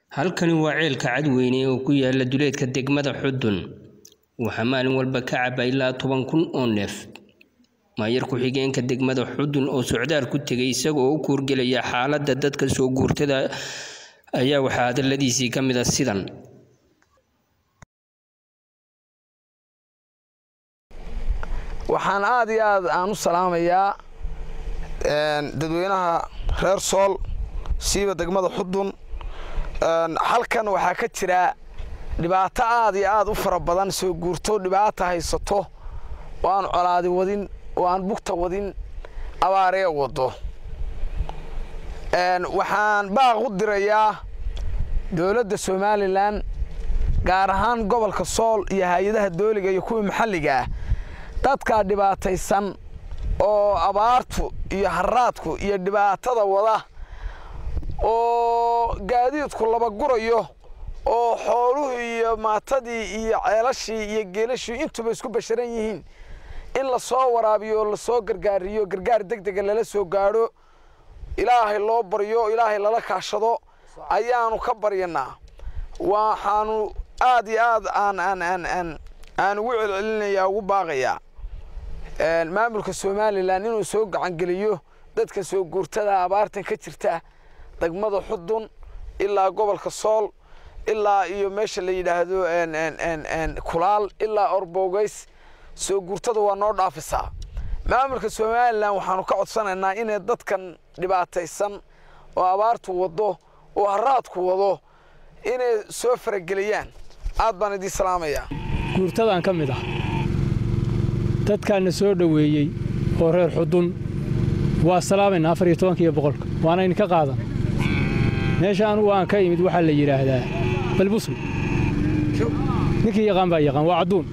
Halkani waa ceelka Cadweyne oo ku yaala duleedka degmada Xudun. Waxaa maalin walba ka caba ilaa toban kun oo neef. Maayar ku-xigeenka degmada Xudun oo socdaal ku tegay isaga oo u kuurgelaya xaaladda dadka soo guurtada ayaa waxaa hadaladiisii ka mid ah sidan. waxaan aad iyo aad aan u salaamayaa dadweynaha reer sool siiba degmada xudun halkan waxaa ka jira dhibaato aad iyo aad u fara badan soo guurto dhibaata haysato oo aan colaadi wadin oo aan bugta wadin abaaree wado waxaan baaq u dirayaa dowladda somalilan gaar ahaan gobolka sool iyo hay-adaha dooliga iyo kuwa maxalliga ah dadkaa dhibaataysan oo abaartu iyo haraadku iyo dhibaatada wada oo gaadiidku laba gurayo oo xooluhu iyo maatadii iyo ceelashii iyo geelashii intuba isku basharan yihiin in la soo waraabiyo oo lasoo gargaariyo gargaar deg dega lala soo gaadho ilaahay loo baryo ilaahay lala kaashado ayaanu ka baryanaa waxaanu aad iyo aad aan aan aan aan aan ugu celcelinayaa ugu baaqayaa maamulka somalilan inuu soo gacangeliyo dadka soo guurtada abaartan ka jirta degmada xudun ilaa gobolka sool ilaa iyo meesha la yidhaahdo kulaal ilaa orbogeys soo guurtada waa noo dhaafisaa maamulka somalilan waxaanu ka codsanaynaa inay dadkan dhibaataysan oo abaartu wado oo haraadku wado inay soo farageliyaan aad baan idiin salaamayaa guurtadaan ka mid ah dadkaana soo dhoweeyey oo reer xudun waa salaamayna afar iyo tobanka iyo boqolka waana idinka qaadan meesha anugu aan ka imid waxaa la yidhaahdaa balbusle ninkii yaqaan baa yaqaan waa cadduun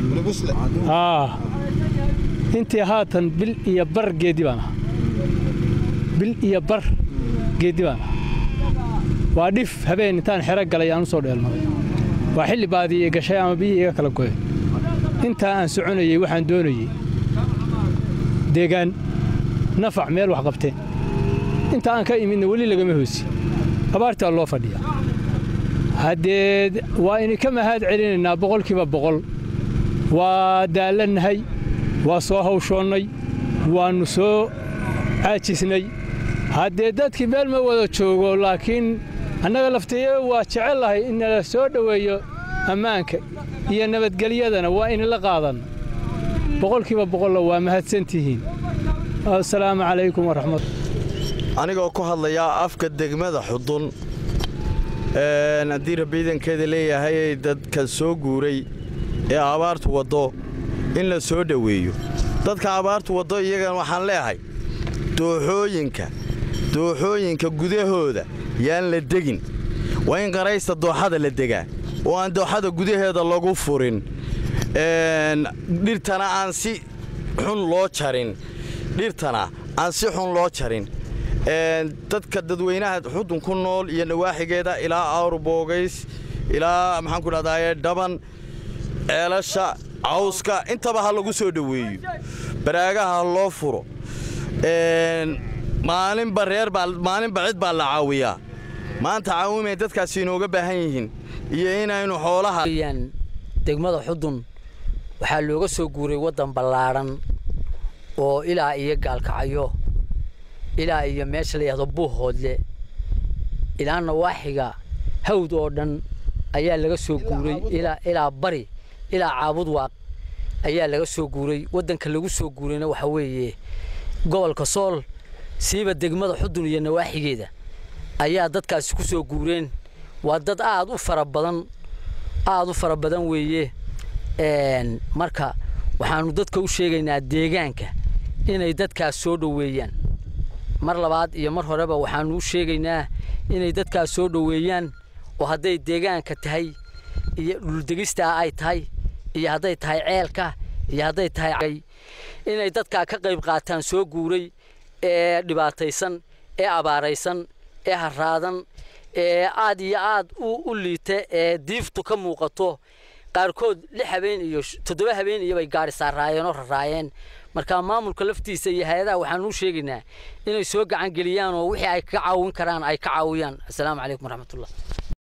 intii haatan bil iyo bar geeddi baan ahaa bil iyo bar geeddi baan ahaa waa dhif habeen intaan xero galay aan u soo dheelmaday waa xilli baadii gashay ama biyihii iga kala go'een intaa aan soconayey waxaan doonayey deegaan nafac meel wax qabteen inta aan ka imidna weli lagama hoosi abaartaa loo fadhiya haddee waa idinka mahad celinaynaa boqolkiiba boqol waa daallannahay waa soo hawshoonnay waannu soo caajisnay haddee dadkii meel ma wada joogo laakiin annaga lafteeya waa jecellahay in nala soo dhoweeyo ammaanka iyo nabadgelyadana waa inila qaadanno boqolkiiba boqolla waa mahadsantihiin assalaamu calaykum waraxmat anigoo ku hadlayaa afka degmada xudun haddii rabbiidankeeda leeyahay dadka soo guuray ee abaartu waddo in la soo dhoweeyo dadka abaartu waddo iyagan waxaan leeahay dooxooyinka dooxooyinka gudahooda yaan la degin waa in qaraysta dooxada la degaa oo aan dooxada gudaheeda lagu furin dhirtana aan si xun loo jarin dhirtana aan si xun loo jarin dadka dadweynaha xudun ku nool iyo nawaaxigeeda ilaa awrboogays ilaa maxaanku dhahdaye dhaban ceelasha cawska intaba ha lagu soo dhoweeyo baraagaha ha loo furo maalinba reer baa maalinba cid baa la caawiyaa maanta caawimay dadkaasi inooga baahan yihiin iyo inaynu xoolaha degmada xudun waxaa looga soo guuray waddan ballaadhan oo ilaa iyo gaalkacayo ilaa iyo meesha la yidhahdo buuhoodle ilaa nawaaxiga hawd oo dhan ayaa laga soo guuray ilaa bari ilaa caabudwaaq ayaa laga soo guuray waddanka lagu soo guurayna waxaa weeye gobolka sool siiba degmada xudun iyo nawaaxigeeda ayaa dadkaasi ku soo guureen waa dad aad u fara badan aad u fara badan weeye marka waxaannu dadka u sheegaynaa deegaanka inay dadkaas soo dhoweeyaan mar labaad iyo mar horeba waxaannu u sheegaynaa inay dadkaas soo dhoweeyaan oo hadday deegaanka tahay iyo dhuldegistaa ay tahay iyo hadday tahay ceelka iyo hadday tahay inay dadkaa ka qayb qaataan soo guuray ee dhibaataysan ee abaaraysan ee haraadan ee aad iyo aad u liita ee diiftu ka muuqato qaarkood lix habeen iyo toddoba habeen iyo bay gaari saaraayeen oo raraayeen marka maamulka laftiisa iyo hay-adaha waxaan u sheegaynaa inay soo gacan geliyaan oo wixii ay ka caawin karaan ay ka caawiyaan assalaamu calaykum waraxmatullah